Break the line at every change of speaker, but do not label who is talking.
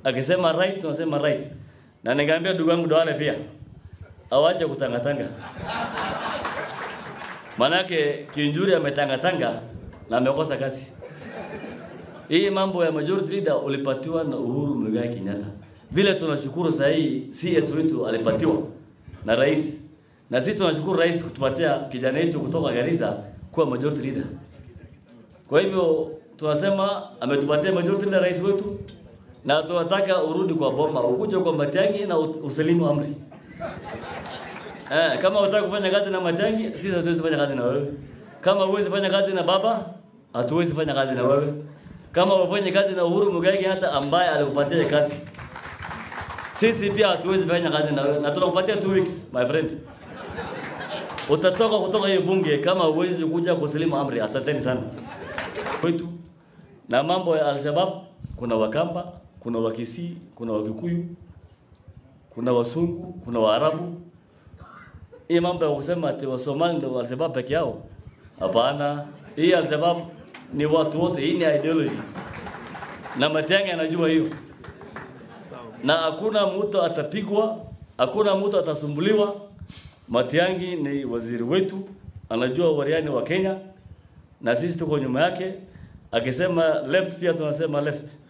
akisema right tunasema right, na ningeambia ndugu yangu Duale pia awache kutangatanga, manake Kinjuri ametangatanga na amekosa kazi. Hii mambo ya majority leader ulipatiwa na Uhuru Muigai Kenyatta. Vile tunashukuru saa hii CS wetu alipatiwa na rais, na sisi tunashukuru rais kutupatia kijana wetu kutoka Garissa kuwa majority leader. Kwa hivyo tunasema ametupatia majority leader rais wetu, na tunataka urudi kwa boma, ukuje kwa Matiang'i na ut- usalimu amri. Eh, kama unataka kufanya kazi na Matiang'i, sisi hatuwezi fanya kazi na wewe. Kama huwezi fanya kazi na baba, hatuwezi fanya kazi na wewe. Kama ufanye kazi na Uhuru Muigai Kenyatta ambaye alikupatia kazi, sisi pia hatuwezi fanya kazi na wewe, na tunakupatia two weeks my friend. Utatoka kutoka hiyo bunge kama huwezi kuja kusalimu amri. Asanteni sana kwetu. Na mambo ya Al-Shabaab, kuna Wakamba, kuna Wakisii, kuna Wakikuyu, kuna Wasungu, kuna Waarabu. Hii mambo ya kusema ati Wasomali ndio Al-Shabaab peke yao, hapana. Hii Al-Shabaab ni watu wote, hii ni ideology, na Matiang'i anajua hiyo, na hakuna mtu atapigwa, hakuna mtu atasumbuliwa. Matiang'i ni waziri wetu, anajua wariani wa Kenya, na sisi tuko nyuma yake. Akisema left, pia tunasema left.